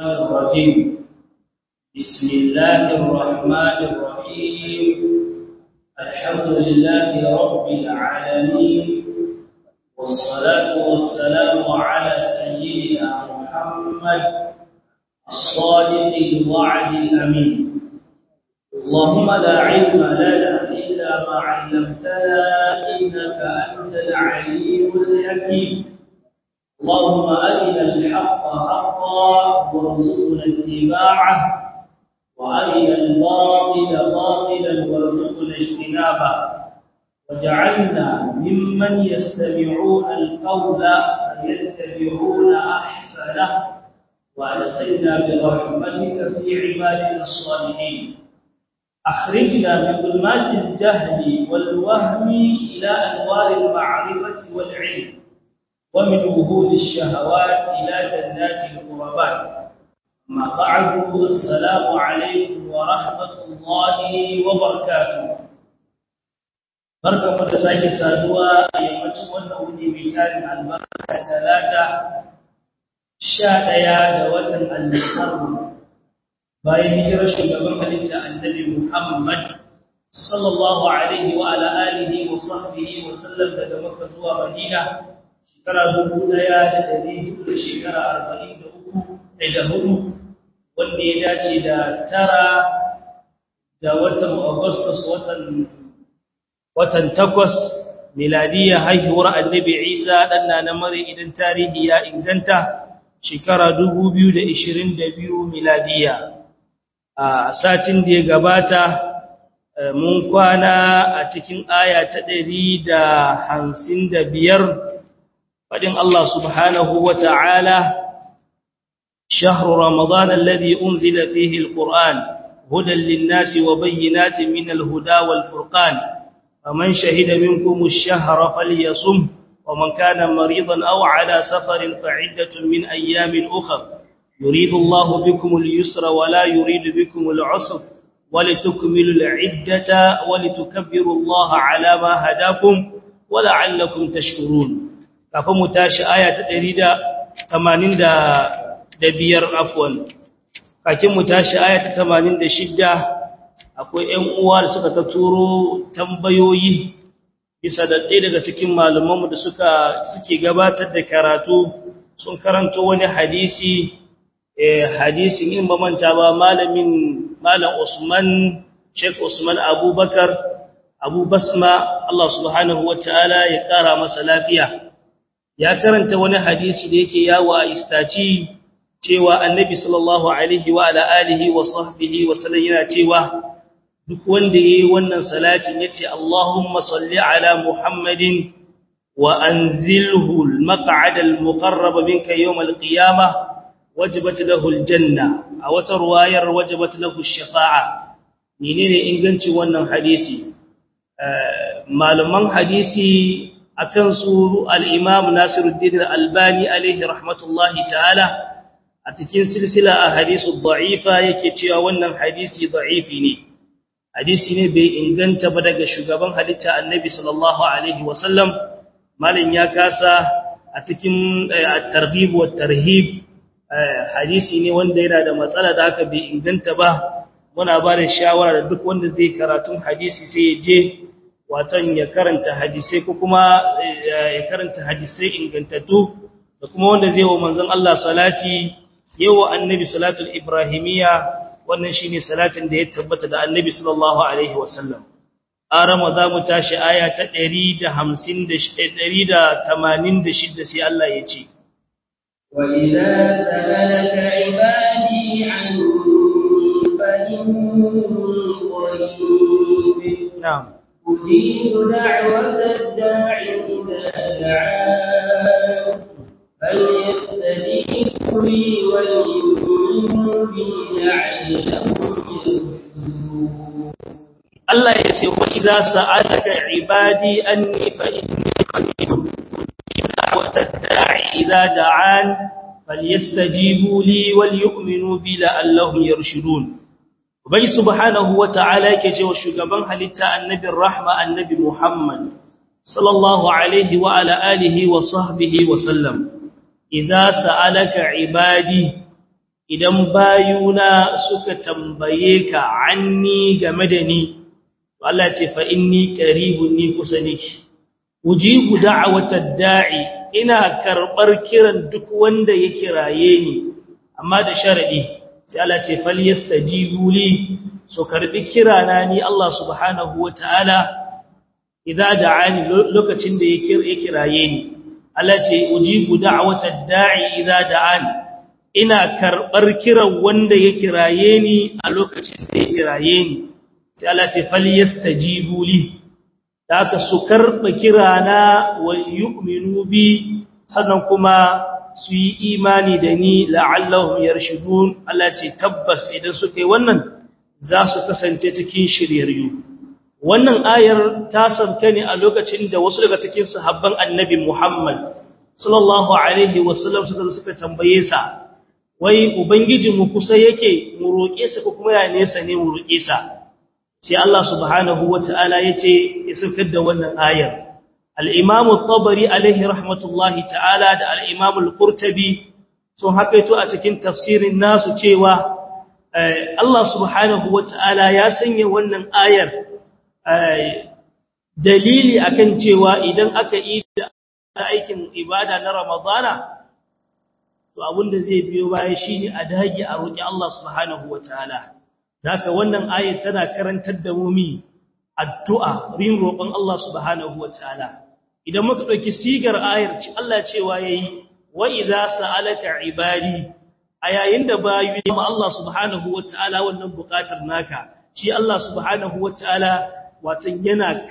الرجيم بسم الله الرحمن الرحيم الحمد لله رب العالمين والصلاة والسلام على سيدنا محمد الصادق الوعد الأمين اللهم لا علم لنا إلا ما علمتنا إنك أنت العليم الحكيم اللهم أرنا الحق حقا وارزقنا اتباعه وأرنا الباطل باطلا وارزقنا اجتنابه وجعلنا ممن يستمعون القول فيتبعون أحسنه وأدخلنا برحمتك في عبادنا الصالحين أخرجنا من ظلمات الجهل والوهم إلى أنوار المعرفة والعلم ومن وهول الشهوات إلى جنات القربات ما بعد السلام عليكم ورحمة الله وبركاته barka da sake saduwa a yammacin wannan wuni mai tarin albarka talata sha ɗaya da watan al-muharram bayan hijirar shugaban halitta annabi Muhammad sallallahu alaihi wa ala alihi wa sahbihi wa sallam daga Makka zuwa Madina shekara dubu ɗaya da ɗari hudu da shekara arba'in da uku da hudu wanda ya dace da tara da watan Agustus watan watan takwas miladiyya haihuwar annabi Isa ɗan na mare idan tarihi ya inganta shekara dubu biyu da ishirin da biyu miladiyya a satin da ya gabata mun kwana a cikin aya ta ɗari da hamsin da biyar faɗin Allah subhanahu wa ta'ala شهر رمضان الذي أنزل فيه القرآن هدى للناس وبينات من الهدى والفرقان فمن شهد منكم الشهر فليصم ومن كان مريضا أو على سفر فعدة من أيام أخر يريد الله بكم اليسر ولا يريد بكم العسر ولتكملوا العدة ولتكبروا الله على ما هداكم ولعلكم تشكرون كفم تاش آية تريد ثمانين دا دبير عفوا كفم تاش آية ثمانين دا شدة akwai ƴan uwa da suka ta turo tambayoyi bisa da ɗaya daga cikin malamanmu da suka suke gabatar da karatu sun karanto wani hadisi hadisin in ba manta ba malamin malam Usman Sheikh Usman Abubakar Abu Basma Allah subhanahu wataala ya kara masa lafiya ya karanta wani hadisi da yake yawo a istaci cewa Annabi sallallahu alaihi wa ala alihi wa sahbihi wa sallam yana cewa duk wanda yayi wannan salatin yace Allahumma salli ala Muhammadin wa anzilhu al-maq'ad al-muqarrab minka yawm al-qiyamah wajibat lahu aljanna a wata ruwayar wajibat lahu shafa'a menene inganci wannan hadisi malaman hadisi akan su al-imam Nasiruddin al-Albani alaihi rahmatullahi ta'ala a cikin silsila a hadisu da'ifa yake cewa wannan hadisi da'ifi ne hadisi ne bai inganta ba daga shugaban halitta annabi sallallahu alaihi wasallam malin ya kasa a cikin at-targhib wa tarhib hadisi ne wanda yana da matsala da aka bai inganta ba muna ba da shawara da duk wanda zai karatun hadisi sai ya je watan ya karanta hadisai ko kuma ya karanta hadisai ingantattu da kuma wanda zai wa manzon Allah salati yawa annabi salatul ibrahimiyya wannan shine salatin da ya tabbata da annabi sallallahu alaihi wasallam arama za mu tashi aya ta 150 186 sai Allah ya ce وإذا سألك عبادي عني فإني قريب نعم أجيب دعوة الداع إذا دعان فليستجيبوا لي وليؤمنوا بي لعلهم يرشدون Allah ya ce wa idza sa'alaka ibadi anni fa inni qarib da'wata da'i idza da'an falyastajibu li walyu'minu bi la'allahum yarshudun ubai subhanahu wa ta'ala yake cewa shugaban halitta annabin rahma annabi Muhammad sallallahu alaihi wa ala alihi wa sahbihi wa sallam idza sa'alaka ibadi idan bayuna suka tambaye ka anni game da ni Allah ce fa inni qaribun ni kusa niki ujibu da'watad da'i ina karbar kiran duk wanda ya kiraye ni amma da sharadi sai Allah ce falyastajibu li so karbi kirana ni Allah subhanahu wataala idza da'ani lokacin da ya kiraye ni Allah ce ujibu da'watad da'i idza da'ani ina karbar kiran wanda ya kiraye ni a lokacin da ya kiraye ni sai Allah ce falyastajibu li da aka su karba kirana wa yu'minu bi sannan kuma su yi imani da ni la'allahum yarshudun Allah ce tabbas idan suka yi wannan za su kasance cikin shiryayyu wannan ayar ta sauka ne a lokacin da wasu daga cikin sahabban annabi Muhammad sallallahu alaihi wasallam suka suka tambaye sa wai ubangijinmu kusa yake mu roƙe sa ko kuma ya nesa ne mu roƙe sa sai Allah subhanahu wata'ala yace ya saukar da wannan ayar al-Imam at-Tabari alaihi rahmatullahi ta'ala da al-Imam al-Qurtubi sun hakaito a cikin tafsirin nasu cewa Allah subhanahu wata'ala ya sanya wannan ayar dalili akan cewa idan aka yi da aikin ibada na Ramadana to abinda zai biyo baya shine a dage a roki Allah subhanahu wataala haka wannan ayat tana karantar da mu mi addu'a rin roƙon Allah subhanahu wataala idan muka dauki sigar ayar ci Allah cewa yayi wa idza sa'alaka ibadi ayayin da bayu ma Allah subhanahu wataala wannan buƙatar naka shi Allah subhanahu wataala watan yana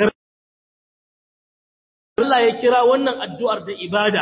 Allah ya kira wannan addu'ar da ibada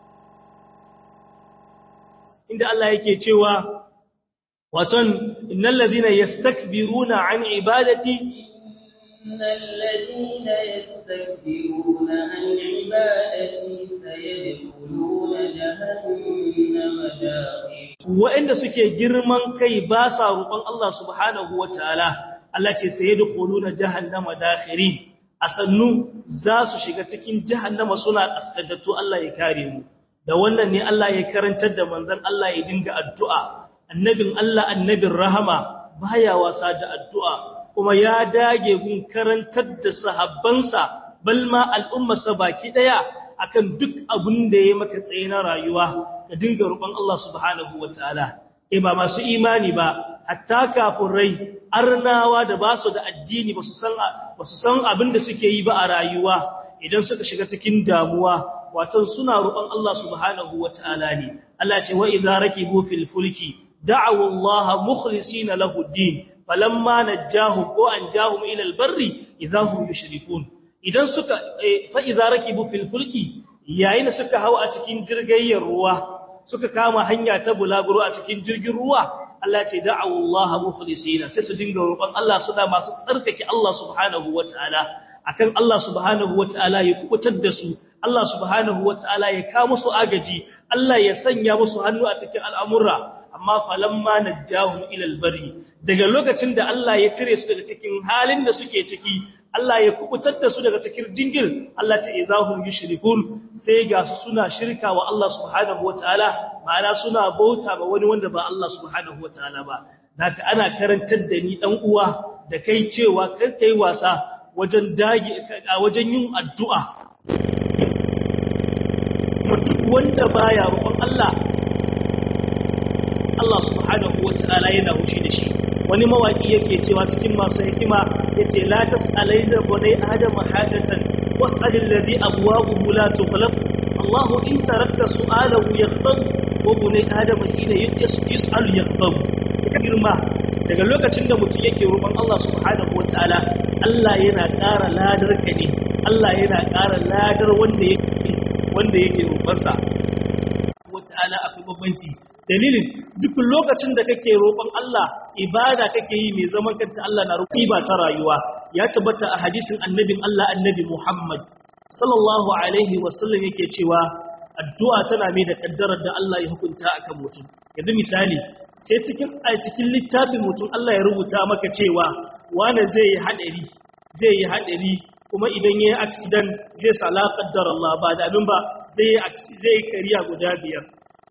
inda Allah yake cewa watan innal ladina yastakbiruna an ibadati innal ladina yastakbiruna an ibadati sayadkhuluna jahannama dakhil wa'anda suke girman kai ba sa roƙon Allah subhanahu wataala Allah ce sayadkhuluna jahannama dakhirin asannu za su shiga cikin jahannama suna kaskadatu Allah ya kare mu da wannan ne Allah ya karantar da manzon Allah ya dinga addu'a annabin Allah annabin rahama baya wasa da addu'a kuma ya dage gun karantar da sahabbansa balma al'ummarsa baki daya akan duk abin da ya maka tsaye na rayuwa ka dinga roƙon Allah subhanahu wataala eh ba masu imani ba hatta kafurai arnawa da ba su da addini ba su san ba su san abin da suke yi ba a rayuwa idan suka shiga cikin damuwa watan suna roƙon Allah subhanahu wataala ne Allah ce wa idza rakibu fil fulki da'u Allah mukhlisina lahu ad-din falamma najahum wa anjahum ila al-barri idza hum yushrikun idan suka fa idza rakibu fil fulki yayin suka hawa a cikin jirgayyar ruwa suka kama hanya ta bulaguro a cikin jirgin ruwa Allah ce da'u Allah mukhlisina sai su dinga roƙon Allah suna masu tsarkake Allah subhanahu wataala akan Allah subhanahu wataala ya kubutar da su Allah subhanahu wataala ya ka musu agaji Allah ya sanya musu hannu a cikin al'amura amma falamma najjahum ila albari daga lokacin da Allah ya cire su daga cikin halin da suke ciki Allah ya kubutar da su daga cikin dingil Allah ta izahum yushrikun sai ga su suna shirka wa Allah subhanahu wataala ma'ana suna bauta ba wani wanda ba Allah subhanahu wataala ba naka ana karantar da ni dan uwa da kai cewa kar kai wasa wajen dage wajen yin addu'a mutum wanda baya roƙon Allah Allah subhanahu wataala yana hushi da shi wani mawaki yake cewa cikin masu hikima yace la tas'alaina bunai adama hajatan was'alil ladhi abwabuhu la tughlaq Allah in tarakta su'alahu yaqtab wa bunai adama hina yus'al yaqtab girma daga lokacin da mutum yake roƙon Allah subhanahu wataala Allah yana ƙara ladar ka ne Allah yana ƙara ladar wanda yake wanda yake roƙonsa wataala akwai babbanci dalilin duk lokacin da kake roƙon Allah ibada kake yi mai zaman kanta Allah na roƙi ba ta rayuwa ya tabbata a hadisin annabin Allah annabi Muhammad sallallahu alaihi wasallam yake cewa addu'a tana mai da kaddarar da Allah ya hukunta akan mutum yanzu misali sai cikin a cikin littafin mutum Allah ya rubuta maka cewa wani zai yi hadari zai yi hadari kuma idan yayi accident zai sala qaddar Allah ba da abin ba zai zai kariya guda biyar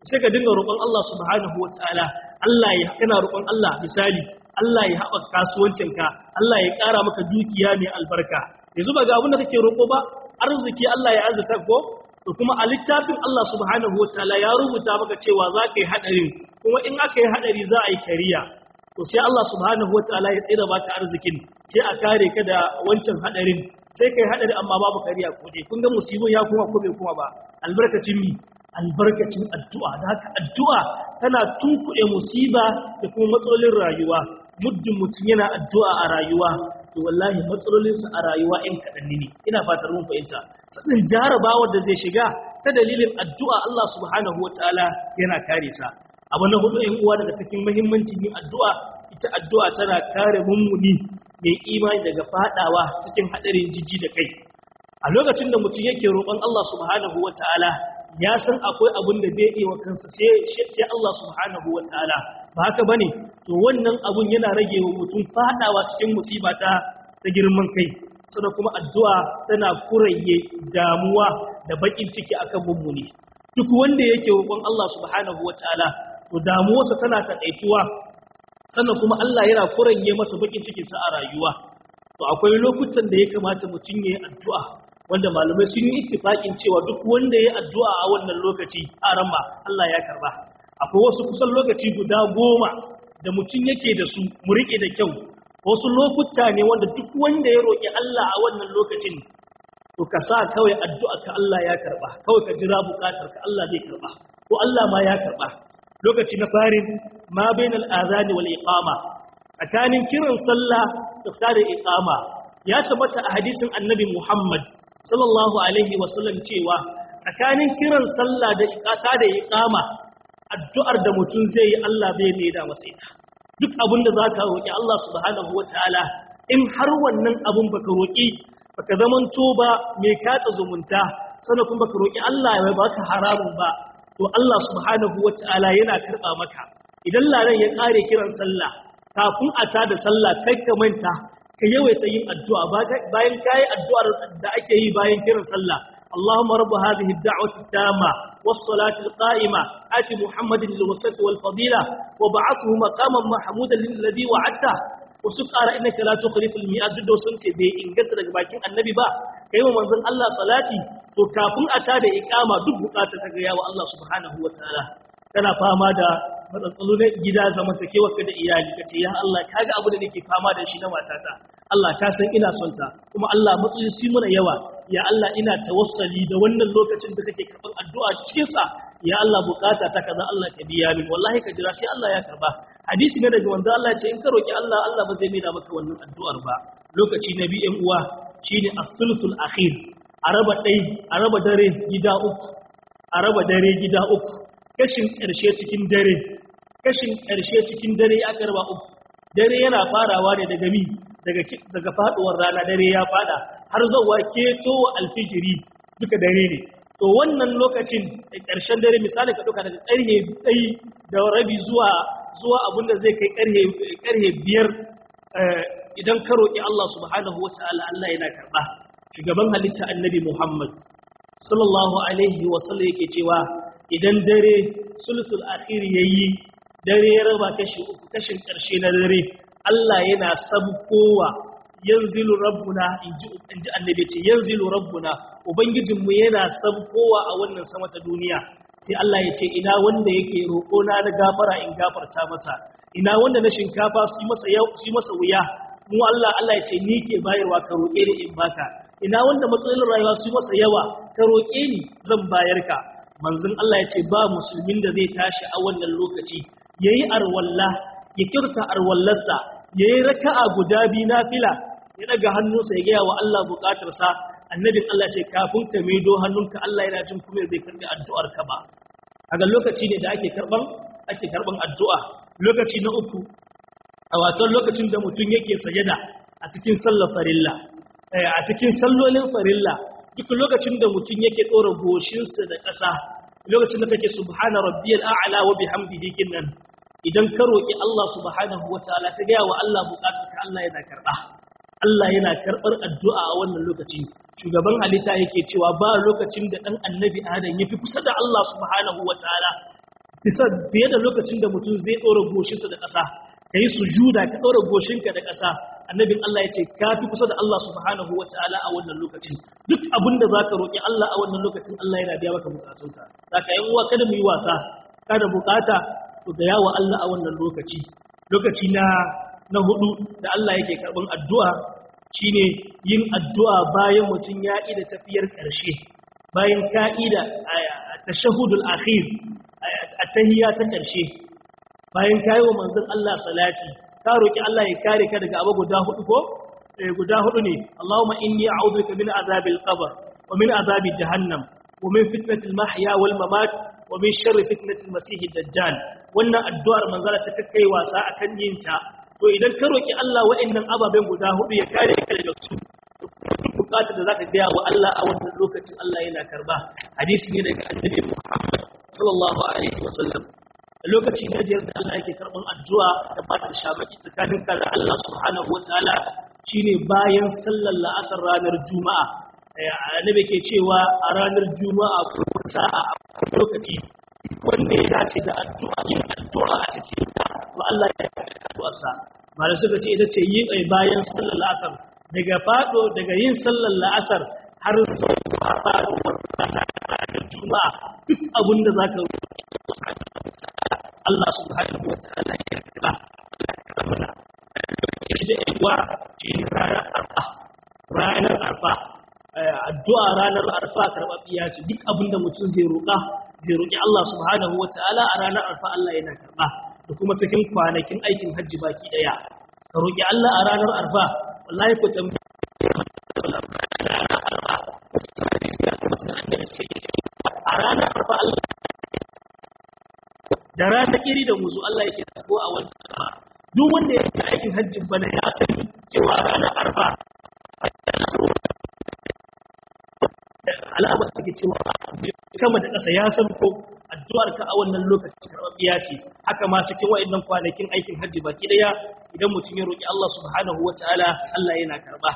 sai ka dinga roƙon Allah subhanahu wataala Allah ya kana roƙon Allah misali Allah ya haɓaka kasuwancinka Allah ya ƙara maka dukiya mai albarka yanzu ba ga abin da kake roƙo ba arziki Allah ya azurta ko to kuma a littafin Allah subhanahu wataala ya rubuta maka cewa za ka yi haɗarin kuma in aka yi haɗari za a yi kariya to sai Allah subhanahu wataala ya tsira baka arzikin sai a kare ka da wancan haɗarin sai kai haɗari amma babu kariya ko dai kun ga musibin ya kuma ko bai kuma ba albarkacin mi albarkacin addu'a da haka addu'a tana tunkuɗe musiba da kuma matsalolin rayuwa muddin mutum yana addu'a a rayuwa to wallahi matsalolinsa a rayuwa in kaɗanni ne ina fatar mun fahimta sannan jarabawar da zai shiga ta dalilin addu'a Allah subhanahu wa ta'ala yana kare sa abu na hudu ‘yan uwa daga cikin muhimmancin yin addu'a ita addu'a tana kare mummuni mai imani daga fadawa cikin haɗarin jijji da kai a lokacin da mutum yake roƙon Allah subhanahu wa ta'ala ya san akwai abin da bai iya wa kansa sai Allah subhanahu wa ta'ala ba haka ba ne to wannan abun yana rage wa mutum fadawa cikin musiba ta ta girman kai sannan kuma addu'a tana kuraye damuwa da bakin ciki akan mummuni duk wanda yake roƙon Allah subhanahu wa ta'ala to damuwarsa tana taƙaituwa sannan kuma Allah yana kuranye masa bakin cikinsa a rayuwa to akwai lokutan da ya kamata mutum ya yi addu'a wanda malamai sun yi ittifaƙin cewa duk wanda ya addu'a a wannan lokaci a ramma Allah ya karba akwai wasu kusan lokaci guda goma da mutum yake da su mu riƙe da kyau wasu lokuta ne wanda duk wanda ya roƙi Allah a wannan lokacin to ka sa kawai addu'a ka Allah ya karba kawai ka jira bukatar ka Allah zai karba ko Allah ma ya karba lokaci na farin ma bainal azani wal iqama tsakanin kiran sallah da fara iqama ya tabbata a hadisin annabi Muhammad sallallahu alaihi wasallam cewa tsakanin kiran sallah da iqata da iqama addu'ar da mutum zai yi Allah bai mai da masa ita duk abin da zaka roki Allah subhanahu wataala in har wannan abun baka roki baka zamanto ba mai katsa zumunta sannan kuma baka roki Allah ya baka haramun ba to Allah subhanahu wata'ala yana karba maka idan laran ya kare kiran sallah kafin a tada sallah kai ka manta ka yawaita yin addu'a bayan kai addu'ar da ake yi bayan kiran sallah اللهم رب هذه الدعوة التامة والصلاة القائمة آت محمد الوسط والفضيلة وبعثه مقاما محمودا للذي وعدته wasu ƙara inaka la tukhliful mi'ad duk da sun ce bai inganta daga bakin annabi ba kai wa manzon Allah salati to kafin a tada iqama duk bukatar ka ga yawa Allah subhanahu wataala kana fama da matsalolu na gida zamantakewa ka da iyali kace ya Allah kaga abu da nake fama da shi na matata Allah ka san ina son ta kuma Allah matsayin shi muna yawa ya Allah ina tawassali da wannan lokacin da kake karban addu'a cikin sa ya Allah bukata ta kaza Allah ka biya min wallahi ka jira sai Allah ya karba hadisi ne daga wanda Allah ya ce in ka roki Allah Allah ba zai maida maka wannan addu'ar ba lokaci na biyan uwa shine as-sulsul akhir araba dai araba dare gida uku araba dare gida uku kashin karshe cikin dare kashin karshe cikin dare ya karba uku dare yana farawa ne daga mi daga daga faduwar rana dare ya fada har zuwa keto alfijiri duka dare ne to wannan lokacin ƙarshen dare misali ka ɗauka daga ƙarhe ɗai da rabi zuwa zuwa abinda zai kai ƙarhe biyar idan ka roƙi Allah subhanahu wa ta'ala Allah yana karɓa shugaban halitta annabi Muhammad sallallahu alaihi wa sallam yake cewa idan dare sulsul akhir yayi dare ya raba kashi uku kashin ƙarshe na dare Allah yana sabkowa yanzilu rabbuna inji inji annabi ce yanzilu rabbuna ubangijinmu yana sabkowa a wannan sama ta duniya sai Allah ya ce ina wanda yake roƙo na da gafara in gafarta masa ina wanda na shinkafa su masa yau su masa wuya mu Allah Allah ya ce ni ke bayarwa ka roƙe ni in baka ina wanda matsalolin rayuwa su masa yawa ka roƙe ni zan bayar ka manzon Allah ya ce ba musulmin da zai tashi a wannan lokaci yayi arwalla ya kirta arwallarsa ya yi raka'a guda biyu na fila ya daga hannunsa ya gaya wa Allah bukatarsa annabin Allah ce kafin ka maido hannunka Allah yana jin kuma zai karbi addu'ar ka ba a lokaci ne da ake karban ake karban addu'a lokaci na uku a watan lokacin da mutum yake sajada a cikin sallar farilla a cikin sallolin farilla duk lokacin da mutum yake ɗora goshinsa da ƙasa lokacin da kake subhana rabbiyal a'la wa bihamdihi kinnan idan ka roƙi Allah subhanahu wa ta'ala ta gaya wa Allah buƙatarka Allah yana karɓa Allah yana karɓar addu'a a wannan lokaci shugaban halitta yake cewa ba lokacin da ɗan annabi adam ya fi kusa da Allah subhanahu wa ta'ala bisa fiye da lokacin da mutum zai ɗora goshinsa da ƙasa ka yi sujuda ka ɗora goshinka da ƙasa annabin Allah ya ce ka fi kusa da Allah subhanahu wa ta'ala a wannan lokacin duk abin da za ka roƙi Allah a wannan lokacin Allah yana biya maka bukatunka za ka yi uwa kada mu yi wasa kada bukata to ga yawa Allah a wannan lokaci lokaci na na hudu da Allah yake karɓar addu'a shine yin addu'a bayan mutum ya ida tafiyar ƙarshe bayan ka'ida a tashahudul akhir a tahiyya ta ƙarshe bayan kayi wa manzon Allah salati ka roki Allah ya kare ka daga abu guda hudu ko eh guda hudu ne Allahumma inni a'udhu bika min azabil qabr wa min azabi jahannam wa min fitnatil mahya wal mamat wa min sharri fitnatil masih dajjal wannan addu'ar manzala ta kai wasa akan yin ta to idan ka roki Allah wa'annan ababen guda hudu ya kare ka daga su bukatar da zaka ga wa Allah a wannan lokacin Allah yana karba hadisi ne daga annabi Muhammad sallallahu alaihi wasallam lokaci na biyar da Allah yake karban addu'a da ba ta shamaki tsakanin ka da Allah subhanahu wataala shine bayan sallar la'asar ranar juma'a annabi ke cewa a ranar juma'a ko sa'a a lokaci wanda ya dace da addu'a yin addu'a a cikin sa to Allah ya karɓi addu'arsa malai suka ce ita ce yin ai bayan sallar la'asar daga fado daga yin sallar la'asar har zuwa faɗuwar ranar juma'a duk abin da zaka Allah subhanahu wa ta'ala ya karɓa Allah ya karɓa mana shi da yawa shi ranar arfa ranar arfa addu'a ranar arfa karɓaɓɓiya ce duk abin da mutum zai roƙa zai roƙi Allah subhanahu wa ta'ala a ranar arfa Allah yana karɓa da kuma cikin kwanakin aikin hajji baki ɗaya ka roƙi Allah a ranar arfa wallahi ku tambaye a ranar arfa Allah da rana iri da muzu Allah yake tsago a wannan duk wanda ya yi aikin hajjin bana ya sani cewa ranar arfa al'amar take cewa sama da ƙasa ya san ko addu'ar ka a wannan lokacin karɓaɓɓiya ce haka ma cikin wa'annan kwanakin aikin hajji baki daya idan mutum ya roƙi Allah subhanahu wataala Allah yana karɓa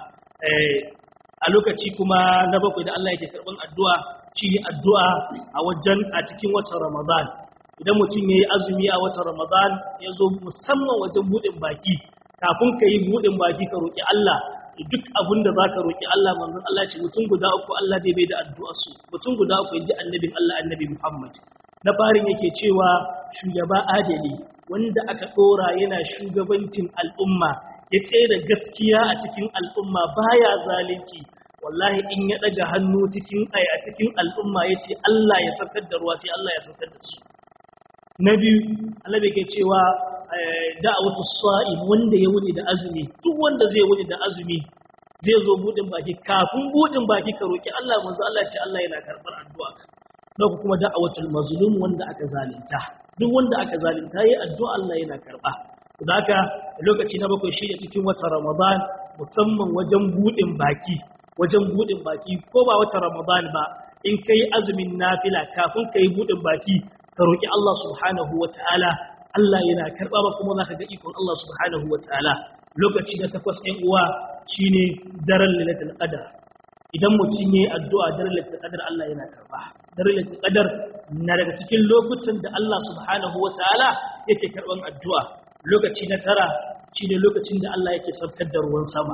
a lokaci kuma na bakwai da Allah yake karɓan addu'a shi ne addu'a a wajen a cikin watan Ramadan idan mutum ya yi azumi a watan Ramadan ya zo musamman wajen buɗin baki kafin ka yi buɗin baki ka roƙi Allah duk abin da za ka roƙi Allah manzon Allah ce mutum guda uku Allah zai bai da addu'arsu mutum guda uku ya ji annabin Allah annabi Muhammad na farin yake cewa shugaba adali wanda aka ɗora yana shugabancin al'umma ya tsaye da gaskiya a cikin al'umma baya zalunci wallahi in ya ɗaga hannu cikin a cikin al'umma ya ce Allah ya saukar da ruwa sai Allah ya saukar da su na biyu Allah ke cewa da'awatu sa'im wanda ya wuni da azumi duk wanda zai wuni da azumi zai zo budin baki kafin budin baki ka roki Allah manzo Allah ce Allah yana karbar addu'a na kuma da'awatul mazlum wanda aka zalunta duk wanda aka zalunta yayi addu'a Allah yana karba da haka lokaci na bakwai shi ne cikin watan Ramadan musamman wajen budin baki wajen budin baki ko ba watan Ramadan ba in kai azumin nafila kafin kai budin baki ka roki Allah subhanahu wataala Allah yana karɓa ba kuma za ka ga ikon Allah subhanahu wa ta'ala lokaci da takwas ɗin uwa shi ne daren lalatul ƙadar idan mutum ya yi addu'a daren lalatul ƙadar Allah yana karɓa daren lalatul ƙadar na daga cikin lokutan da Allah subhanahu wa ta'ala yake karɓan addu'a lokaci na tara shi ne lokacin da Allah yake saukar da ruwan sama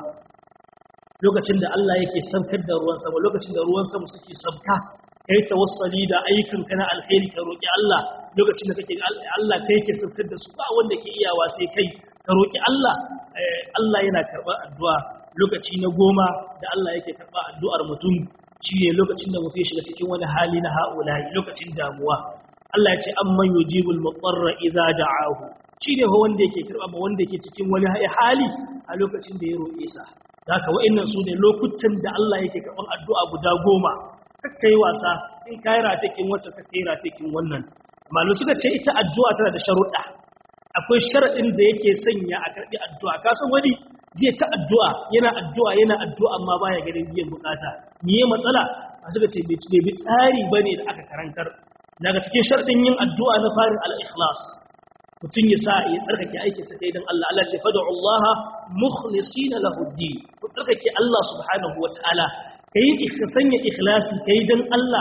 lokacin da Allah yake saukar da ruwan sama lokacin da ruwan sama suke sauka kai tawassali da ayyukan kana alheri ka roki Allah lokacin da kake Allah kai ke saukar da su ba wanda ke iyawa sai kai ka roki Allah Allah yana karɓar addu'a lokaci na goma da Allah yake karɓar addu'ar mutum shine lokacin da mutum ya shiga cikin wani hali na haulayi lokacin damuwa Allah ya ce amman yujibul mutarra idza da'ahu shine ho wanda yake karɓa ba wanda yake cikin wani hali a lokacin da ya roƙe sa haka wa'annan su ne lokutan da Allah yake karɓar addu'a guda goma kakkai wasa in kai ratakin wacce kakkai ratakin wannan malu suka ce ita addu'a tana da sharuɗa akwai sharaɗin da yake sanya a karɓi addu'a ka san wani zai ta addu'a yana addu'a yana addu'a amma baya ganin biyan bukata me matsala a suka ce bai bi tsari bane da aka karantar daga cikin sharaɗin yin addu'a na farin al-ikhlas mutum ya sa ya tsarkake aikinsa kai don Allah Allah ce fada Allah mukhlisina lahu din ku tsarkake Allah subhanahu wataala kai ka sanya ikhlasi kai don Allah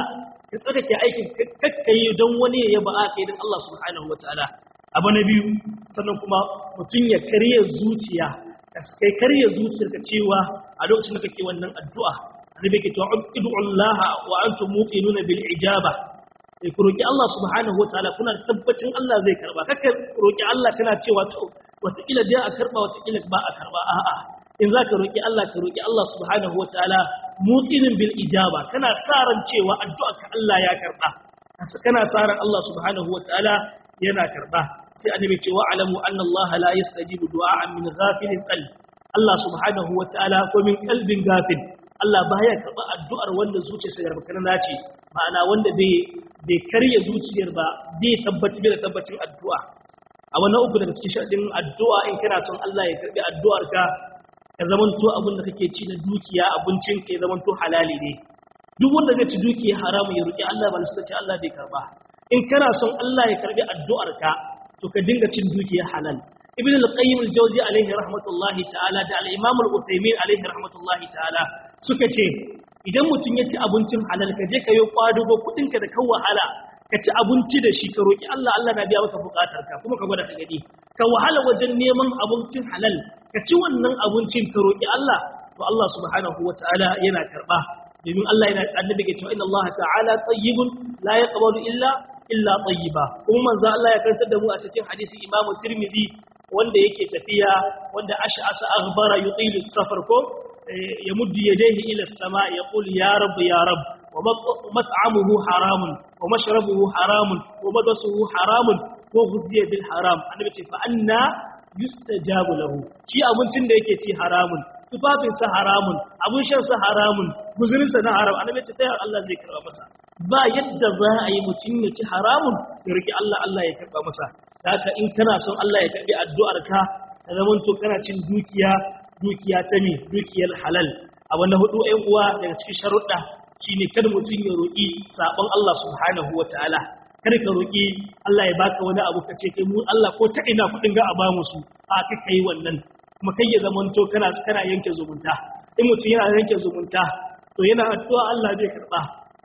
ka tsarkake aikin kakkai don wani ya yaba aka idan Allah subhanahu wataala abu na biyu sannan kuma mutum ya karya zuciya kai karya zuciyar ka cewa a lokacin da kake wannan addu'a annabi ke cewa ud'u Allah wa antum muqinuna bil ijaba sai ku roki Allah subhanahu wataala kuna tabbacin Allah zai karba kaka roki Allah kana cewa to wataƙila dai a karba wataƙila ba a karba a'a in za ka roki Allah ka roki Allah subhanahu wataala muqinin bil ijaba kana sa ran cewa addu'a ka Allah ya karba kana sa ran Allah subhanahu wataala yana karba sai annabi ce wa alamu anna Allah la yastajibu du'a'an min ghafilin qalb Allah subhanahu wataala ko min qalbin ghafil Allah baya karba addu'ar wanda zuciyarsa garba kana ce ma'ana wanda bai bai karya zuciyar ba bai tabbaci bai da tabbacin addu'a a wannan uku daga cikin sharadin addu'a in kana son Allah ya karbi addu'ar ka ka zamanto abin da kake ci na dukiya abincin ka ya zamanto halali ne duk wanda zai ci dukiya haramu ya roki Allah ba suka ce Allah bai karba in kana son Allah ya karbi addu'ar ka to ka dinga cin dukiya halal ibn al-qayyim al-jawzi alayhi rahmatullahi ta'ala da al-imam al-uthaymin alayhi rahmatullahi ta'ala suka ce idan mutum ya ci abincin halal ka je ka yi kwadugo kudin ka da kan wahala ka ci abinci da shi ka roki Allah Allah na biya maka bukatar ka kuma ka gwada ka gani ka wahala wajen neman abincin halal ka ci wannan abincin ka roki Allah to Allah subhanahu wataala yana karba domin Allah yana annabi ke cewa inna Allah ta'ala tayyibun la yaqbalu illa illa tayyiba kuma manzo Allah ya karantar da mu a cikin hadisi Imam Tirmidhi wanda yake tafiya wanda ash'asa aghbara yutilu safar ko ya muddi yadayhi ila as-sama yaqul ya rabb ya rabb wa mat'amuhu haramun wa mashrabuhu haramun wa madasuhu haramun ko ghuzziya bil haram annabi ce fa anna yustajabu lahu shi abincin da yake ci haramun tufafinsa haramun abun shansa haramun guzurinsa na haram annabi ce sai Allah zai karba masa ba yadda za a yi mutum ya ci haramun ya riki Allah Allah ya karba masa haka in kana son Allah ya karbi addu'ar ka ka zaman to kana cin dukiya dukiya ta ne dukiyar halal abu na hudu ɗan uwa daga cikin sharuɗa shine kada mutum ya roƙi sabon Allah subhanahu wataala kada ka roƙi Allah ya baka wani abu ka ce kai mu Allah ko ta ina kuɗin ga a ba mu su a kai kai wannan kuma kai ya zamanto kana kana yanke zumunta in mutum yana yanke zumunta to yana addu'a Allah zai karba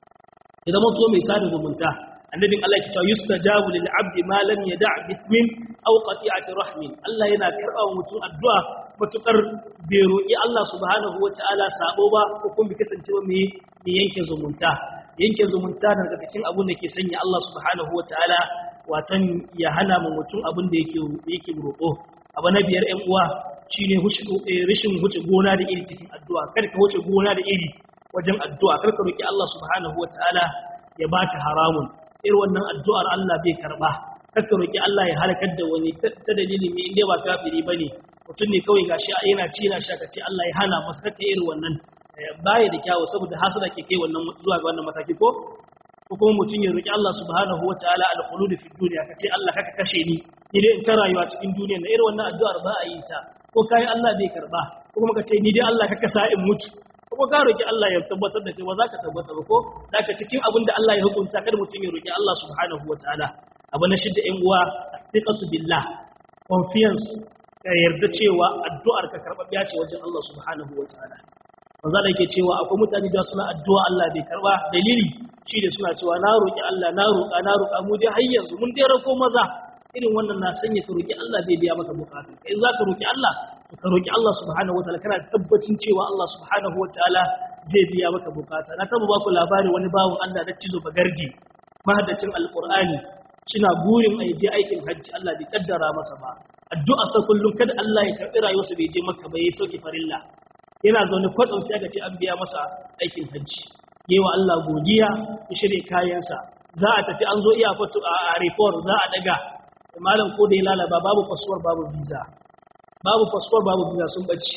ya zamanto mai sada zumunta annabin Allah ya ce yustajabu lil abdi ma lam yada' bismin aw qati'ati rahmin Allah yana karba wa mutum addu'a matukar bai roƙi Allah subhanahu wataala sabo ba ko kuma bai kasance ba mai yanke zumunta yanke zumunta daga cikin abun da ke sanya Allah subhanahu wataala watan ya hana mu mutum abin da yake yake roƙo abu na biyar ƴan uwa shine rashin huce gona da iri cikin addu'a kada ka huce gona da iri wajen addu'a kar ka roki Allah subhanahu wataala ya baka haramun irin wannan addu'ar Allah bai karba kar ka roki Allah ya halakar da wani ta dalilin ne inda ba kafiri bane mutum ne kawai gashi yana ci yana sha kace Allah ya hana masa kake irin wannan baya da kyawu saboda hasara ke kai wannan zuwa ga wannan mataki ko ko kuma mutum ya roki Allah subhanahu wataala al-khulud fi dunya kace Allah kaka kashe ni ni dai in ta rayuwa cikin duniya na irin wannan addu'ar ba a yi ta ko kai Allah bai karba ko kuma kace ni dai Allah kaka sa in mutu ko ka roki Allah ya tabbatar da kai ba za ka tabbata ba ko zaka cikin abin da Allah ya hukunta kada mutum ya roki Allah subhanahu wataala abu na shidda ƴan uwa thiqatu billah confiance ka yarda cewa addu'ar ka karɓaɓɓiya ce wajen Allah subhanahu wataala manzo da yake cewa akwai mutane da suna addu'a Allah bai karba dalili shi da suna cewa na roki Allah na roka na roka mu dai har yanzu mun dai rako maza irin wannan na sanya ka roki Allah bai biya maka bukatun kai za ka roki Allah ka roki Allah subhanahu wataala kana tabbacin cewa Allah subhanahu wataala zai biya maka bukata na taba baku labari wani bawon Allah da cizo bagardi mahaddacin alqur'ani kina burin a je aikin hajji Allah bai kaddara masa ba addu'a sa kullum kada Allah ya karbi rayuwarsa bai je maka ba yayi sauki farilla yana zaune kwatsam sai aka ce an biya masa aikin hajji yewa Allah godiya ya shirye kayansa za a tafi an zo iya fatu a report za a daga malam ko da ya lalaba babu passport babu visa babu passport babu visa sun bace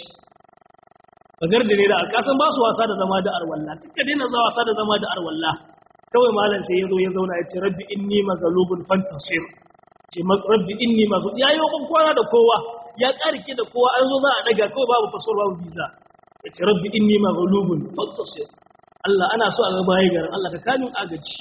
bagar da ne da alkasan ba su wasa da zama da arwalla duka daina za wasa da zama da arwalla kawai malam sai ya zo ya zauna ya ce rabbi inni maghlubun fantasir ce rabbi inni maghlub ya yi kwana da kowa ya karike da kowa an zo za a daga kawai babu passport babu visa ya ce rabbi inni maghlubun fantasir Allah ana so a ga bayi garin Allah ka kamin agaji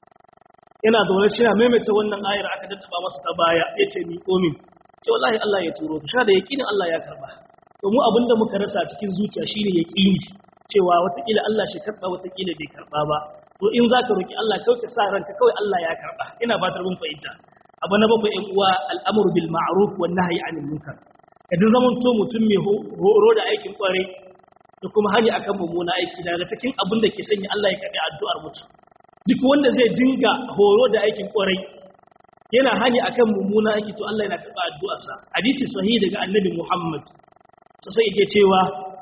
yana da wani shina maimaita wannan ayar aka daddaba masa ta baya ya ce mi komin ce wallahi Allah ya turo ka da yakinin Allah ya karba to mu abinda muka rasa cikin zuciya shine yaqini cewa watakila Allah shi karba watakila bai karba ba to in zaka roki Allah kawai ka sa ranka kawai Allah ya karba ina fatar mun fahimta abu na bakwai ɗan uwa al'amru bil ma'ruf wan nahyi anil munkar idan zaman to mutum mai horo da aikin kware da kuma hani akan mummuna aiki daga cikin abin da ke sanya Allah ya karbi addu'ar mutum duk wanda zai dinga horo da aikin kwarai yana hani akan mummuna aiki to Allah yana karba addu'arsa hadisi sahihi daga annabi Muhammad sai yake cewa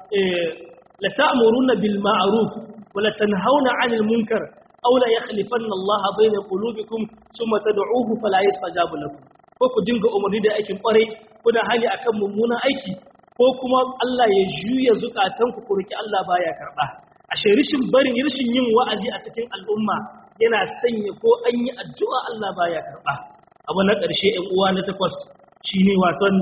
la ta'muruna bil ma'ruf wa la tanhauna 'anil munkar aw la yakhlifanna Allah bayna qulubikum thumma tad'uuhu fala yastajabu lakum ko ku dinga umarni da aikin kwarai kuna hani akan mummunan aiki ko kuma Allah ya juya zukatanku ku roki Allah baya karba ashe rishin barin rishin yin wa'azi a cikin al'umma yana sanya ko an yi addu'a Allah baya karba abu na ƙarshe ɗan uwa na takwas shine waton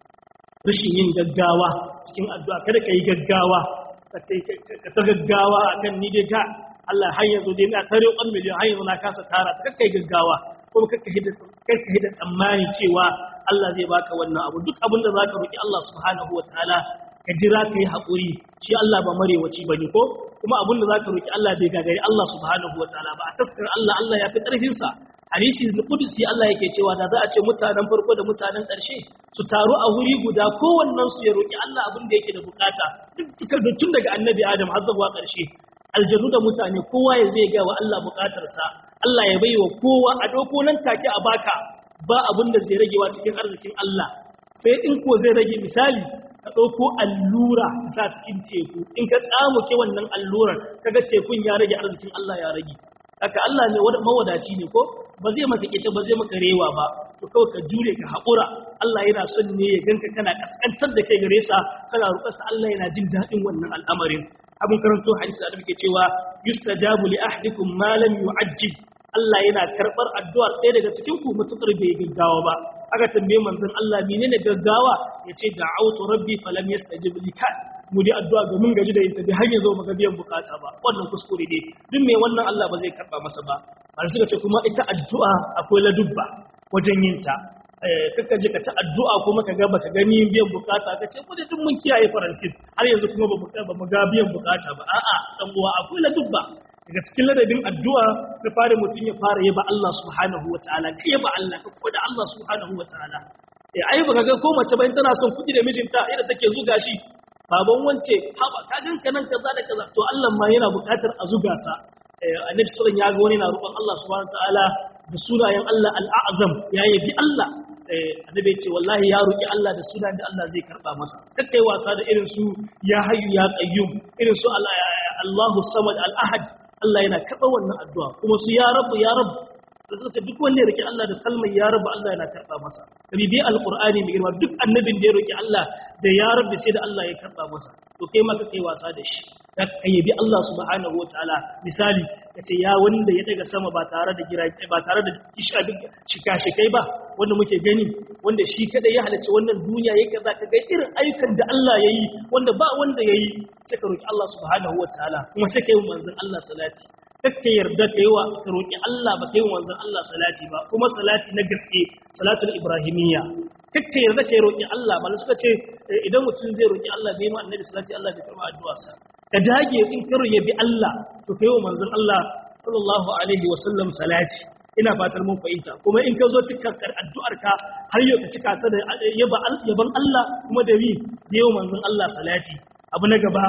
rishin yin gaggawa cikin addu'a kada ka yi gaggawa ka ta gaggawa akan ni dai ka Allah har yanzu dai na tare ƙwan miliyan har yanzu na kasa tara ta kakka yi gaggawa kuma kakka hida tsammani cewa Allah zai baka wannan abu duk abin da za ka roƙi Allah subhanahu wa ta'ala ka jira ka yi haƙuri shi Allah ba marewaci ba ne ko kuma abin da za ka roƙi Allah bai gagari Allah subhanahu wa ta'ala ba a taskar Allah Allah ya fi ƙarfinsa hadisi da kudusi Allah yake cewa da za a ce mutanen farko da mutanen ƙarshe su taru a wuri guda kowannen su ya roƙi Allah abin da yake da bukata duk tun daga annabi Adam har zuwa ƙarshe aljanu da mutane kowa ya zai ga wa Allah bukatarsa Allah ya baiwa kowa a doko nan take a baka ba abin da zai ragewa cikin arzikin Allah sai in ko zai rage misali ka ɗauko allura ka sa cikin teku in ka tsamuke wannan allurar kaga tekun ya rage arzikin Allah ya rage haka Allah ne mawadaci ne ko ba zai maka ita ba zai maka rewa ba to kawai ka jure ka haƙura Allah yana son ne ya ganka kana kaskantar da kai gare sa kana roƙarsa Allah yana jin daɗin wannan al'amarin abin karanto hadisi da muke cewa yustajabu li ahdikum ma lam yu'ajjil Allah yana karbar addu'ar ɗaya daga cikin ku mutukar bai gaggawa ba aka tambaye manzon Allah menene gaggawa yace da'awtu rabbi falam yastajib li kan mu dai addu'a ga mun gaji da yin tabi har yanzu baka biyan bukata ba wannan kuskure ne duk mai wannan Allah ba zai karba masa ba har suka ce kuma ita addu'a akwai ladubba wajen yin ta kakka je ka ta addu'a kuma ka ga baka gani biyan bukata ka ce kuma duk mun kiyaye faransin har yanzu kuma ba mu ga biyan bukata ba a'a dan uwa akwai ladubba daga cikin ladabin addu'a da fara mutum ya fara yaba Allah subhanahu wataala kai yaba Allah ka koda Allah subhanahu wataala eh ai baka ga ko mace bayan tana son kuɗi da mijinta idan take zuga shi baban wance haba ka ganka nan kaza da kaza to Allah ma yana buƙatar a zuga sa annabi sallallahu ya ga wani na roƙon Allah subhanahu wataala da sunayen Allah al-a'zam ya yabi Allah annabi ya ce wallahi ya roki Allah da sunan da Allah zai karba masa kakkai wasa da irin su ya hayyu ya qayyum irin su Allahu samad al-ahad Allah yana karba wannan addu'a kuma su ya rabu ya rabu da suka ce duk wanda ya roki Allah da kalmar ya rabu Allah yana karba masa kabi bi alqur'ani mai girma duk annabin da ya roki Allah da ya rabu sai da Allah ya karba masa to kai ma kai wasa da shi ka yabi Allah subhanahu wataala misali kace ya wanda ya daga sama ba tare da gira ba tare da shika-shikai ba wanda muke gani wanda shi kada ya halarci wannan duniya yake kaza ka ga irin ayyukan da Allah yayi wanda ba wanda yayi sai ka roki Allah subhanahu wataala kuma sai kai manzon Allah salati kakka yarda kai wa ka roki Allah ba kai manzon Allah salati ba kuma salati na gaske salatul ibrahimiyya kakka yarda kai roki Allah malai suka ce idan mutum zai roki Allah bai ma annabi salati Allah bai karba addu'a sa ka dage in karo ya bi Allah to kai wa manzon Allah sallallahu alaihi wa sallam salati ina fatar mun fahimta kuma in ka zo cikar addu'ar ka har yau ka cika ta da yaban Allah kuma da wi da yau manzon Allah salati abu na gaba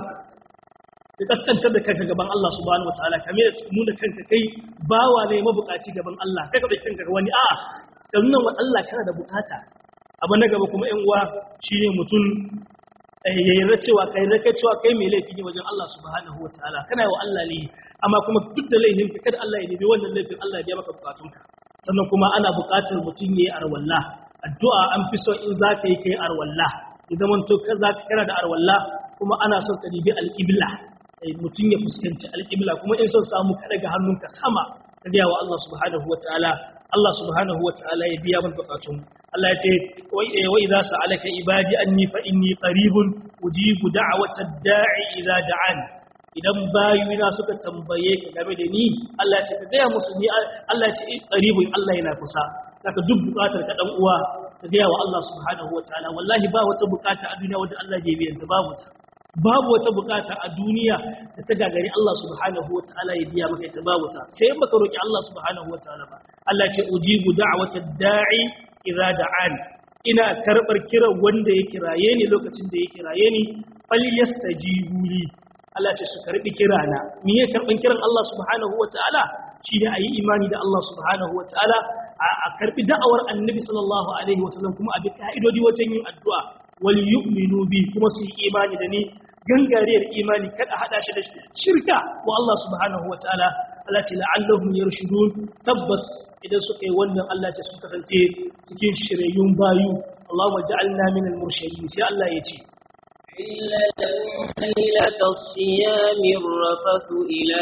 ka kaskantar da kanka gaban Allah subhanahu wataala kame da nuna kanka kai bawa ne mabukaci gaban Allah kai ka da kanka wani a ka nuna wa Allah kana da bukata abu na gaba kuma yan uwa shine mutum ya yarda cewa kai raka cewa kai mai laifi ne wajen Allah subhanahu wataala kana yi wa Allah ne amma kuma duk da laifin ka kada Allah ya nemi wannan laifin Allah ya biya maka bukatunka sannan kuma ana bukatar mutum yayi arwalla addu'a an fi so in za ka yi kai arwalla idan mun to za ka kana da arwalla kuma ana son ka dibi al-qibla mutum ya fuskanci al-qibla kuma in son samu ka daga hannunka sama ka ga wa Allah subhanahu wataala Allah subhanahu wataala ya biya maka bukatun Allah ya ce wa idza sa'alaka ibadi anni fa inni qaribun ujibu da'watad da'i idza da'an idan bayina suka tambaye ka game da ni Allah ya ce ka gaya musu ni Allah ya ce qaribun Allah yana kusa saka duk bukatar ka dan uwa ka gaya wa Allah subhanahu wataala wallahi ba wata bukata a duniya wanda Allah bai biyan ta babu ta babu wata bukata a duniya da ta gagari Allah subhanahu wa ta'ala ya biya maka ita babu ta sai in baka roki Allah subhanahu wa ta'ala ba Allah ce ujibu da'wata da'i idza da'an ina karbar kiran wanda ya kiraye ni lokacin da ya kiraye ni falyastajibu li Allah ce su karbi kirana me ya karban kiran Allah subhanahu wa ta'ala shine ayi imani da Allah subhanahu wa ta'ala a karbi da'awar annabi sallallahu alaihi wasallam kuma a bi ka'idodi wajen yin addu'a wal yu'minu bi kuma su yi imani da ni gangariyar imani kada hada shi da shirka wa Allah subhanahu wa ta'ala Allah ce la'allahum yarshudun tabbas idan suka yi wannan Allah ce su kasance cikin shirayyun bayu Allahumma ja'alna minal murshidin sai Allah ya ce إلا ليلة الصيام الرفث إلى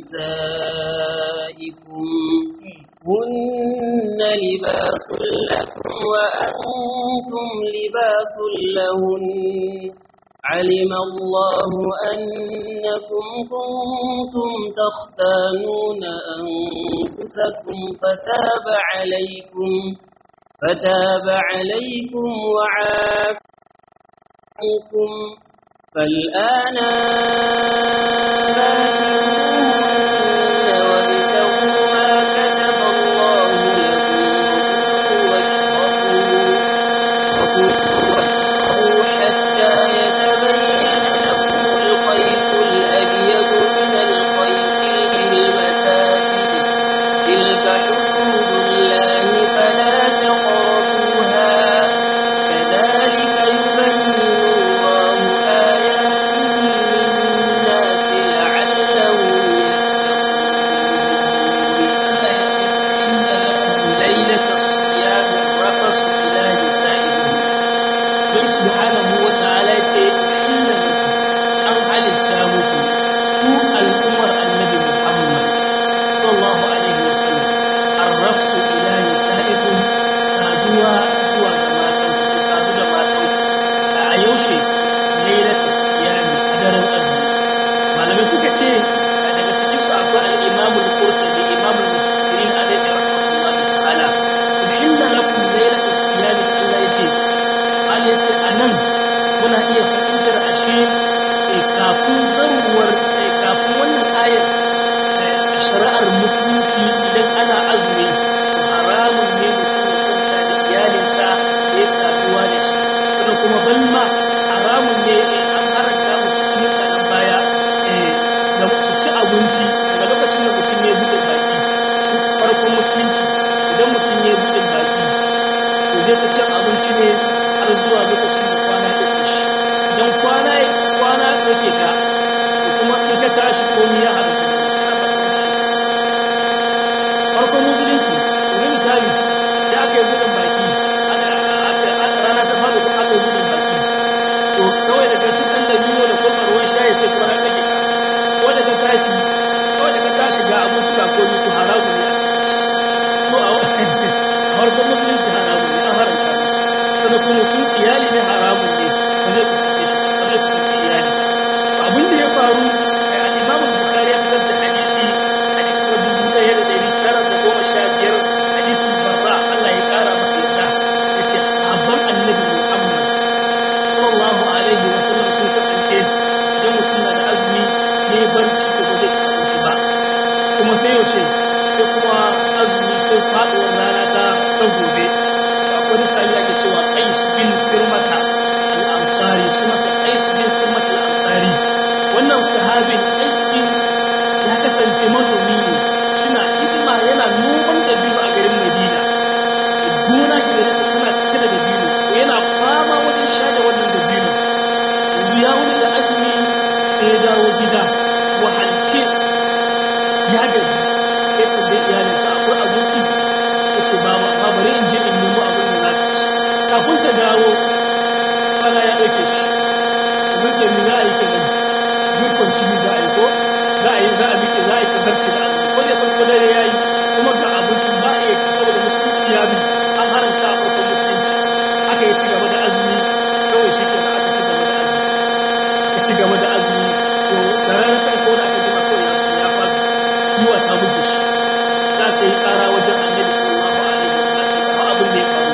نسائكم هن لباس لكم وأنتم لباس لهن علم الله أنكم كنتم تختانون أنفسكم فتاب عليكم فتاب عليكم وعافاكم فالآن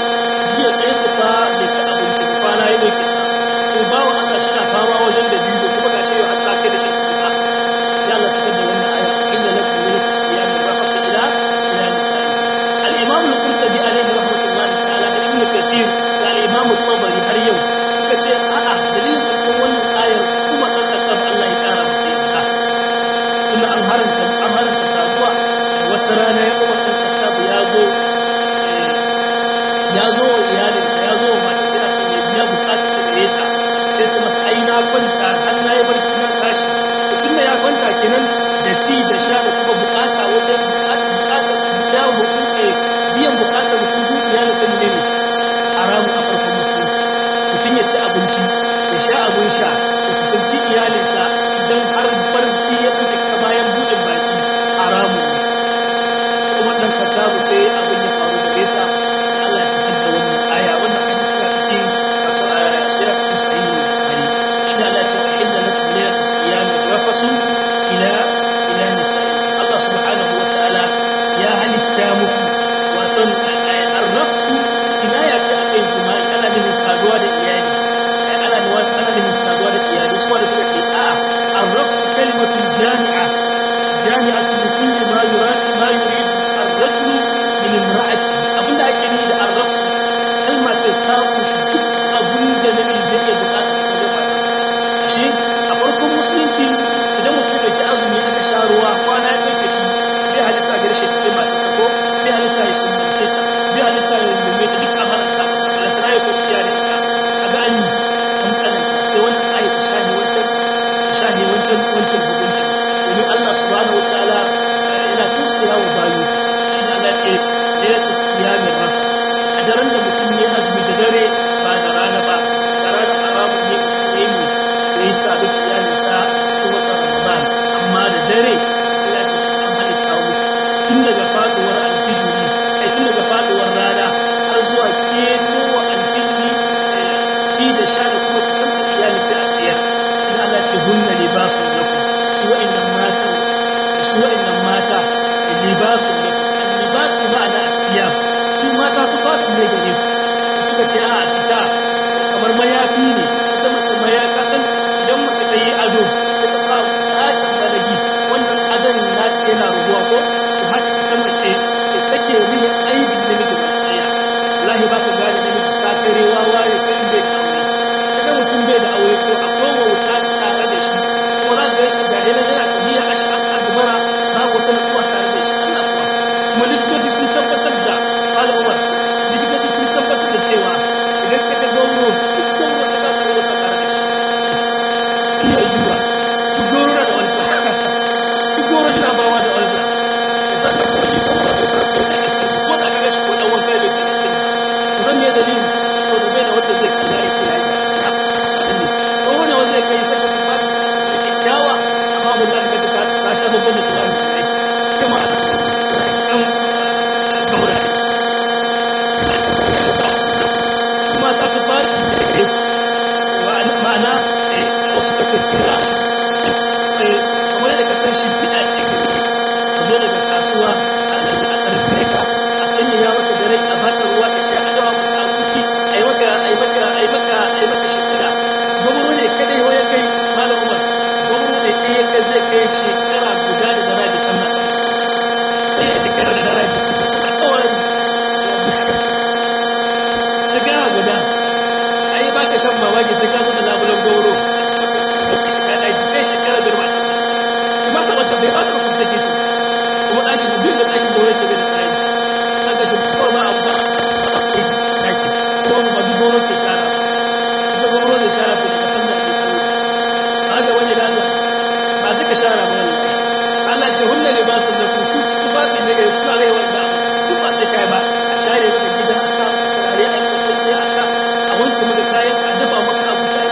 jiya ɗaya su fa da ci abinci kwana ya ɗauke sa to bawa Allah shi na fama wajen da biyu kwanta har na yi barci na tashi tun da ya kwanta kenan da ci da sha da kuma bukata wajen bukatar biya bukatar biyan bukatar mutum dukiya da sani ne haramu a farkon musulunci mutum ya ci abinci ya sha abin sha ya kusanci iyalinsa idan har barci ya fi ka bayan buɗin baki haramu ne kuma ɗan katabu sai abin ya faru da nesa sai Allah ya sakar da wannan aya wannan hadisi suna cikin wato sira cikin sahihi bukhari shi ne Allah ya ce wa inna lakum min as-siyam rafasu ila ila nisa'i Allah subhanahu wa ta'ala ya halitta muku wato ar-rafsu kinaya ce akan jima'i ana nufin saduwa da iyali ana nufin ana nufin saduwa da iyali su wanda suka ce a ar-rafsu kalimatun jami'a jami'atun li kulli ma yurad ma yurid ar-rajulu min imra'ati abinda ake nufi da ar-rafsu kalma ce ta kunshi duk abin da namiji zai iya bukata wajen matarsa shi a farkon musulunci idan mutum da ke azumi aka sha ruwa kwana ya ɗauke shi bai halitta ga rashin kai matarsa ko bai halitta ya sumbance ta bai halitta ya rungume ta duk amalar sa masa balantana ya kwanciya da ita a ga an yi an tsananta sai wannan ayi ta shahi wancan ta shahi wancan wancan hukunci domin Allah subhanahu wataala yana tausaya wa bayu shi ne Allah ce ya tasiya min rabbis a daren da mutum ya azumi da dare ba da rana ba da rana haramun ne mutum ya yi ya yi sabu da iyalinsa a cikin watan Ramadan amma da dare ya ce an halitta muku tun daga faduwar alfijiri ai tun daga faduwar rana har zuwa ketowa alfijiri ci da sha da kuma kusantar iyali sai a tsayar in Allah ce hunna libasun lakum su wa'annan mata su wa'annan mata libasun lakum libas bi ma'ana asiyam su mata su fasu ne gare ku suka ce a sita kamar mayafi ne ita mace mayaka san idan mace ta yi ado sai ta sa tsacin balagi wannan adon na yana rubuwa ko to haka ita mace da take riya aibin da nake ba tsaya wallahi ba ka gane da nake ta kare wawa ne sai in bai da aure kaga mutum bai da aure ko akwai wauta tare da shi ko za ka shi ga yana yana tafiya a shi asa dubara babu wata nutsuwa tare da shi Allah kuwa kuma likitoci sun tabbatar da malam Umar likitoci sun tabbatar da cewa idan ka ga gauro duk gauro sai ka samu wata tare da shi shi ya yi ba duk gauro na da wani duk gauro shi na bawa da wani sannan kuma shi kuma da sa ko sai iska ko da kaga shi ko dan wanka bai sai iska to zan ne dalili so da bai da wanda zai kalla ya ce yayi ne ko wani wanda zai kai saka ba da kyakkyawa amma mun da ka ta ta sha babban da ta yi kuma kan gaura kuma ta fi ba da ma'ana wasu kace kira kamar da kasar shi fita ce zo daga kasuwa a ƙarfe ka a sanya ya maka da rai a baka ruwa ka sha a dawa maka abinci a yi maka a yi maka a yi maka a yi maka shekara gwamnati ne kadai waya kai malam umar gwamnati ne ɗaya ka zai kai shekara guda da dara da can nan sai ya shekara da dara da can a tsawon shekara guda a yi baka shan mamaki sai ka zo da labulan gauro ka shiga ɗaki sai shekara biyar ma can kuma ta wata bai ba ta kuma take shi kuma ɗakin da duk da ɗakin da wani ke da tsari an ga shi kawai ba abu ba a kai ɗaki ko ba duk goro ke shara ita goro da shara ko ka san da ake sani ba ga wani da Allah ba su ka shara ba Allah Allah ce hunna libasun da ku su su ba su ne ga su ne wanda duk ba sai kai ba a share maka gidan a sa turare a kwanciyar a sa a wanke maka kayan a dafa maka abinci a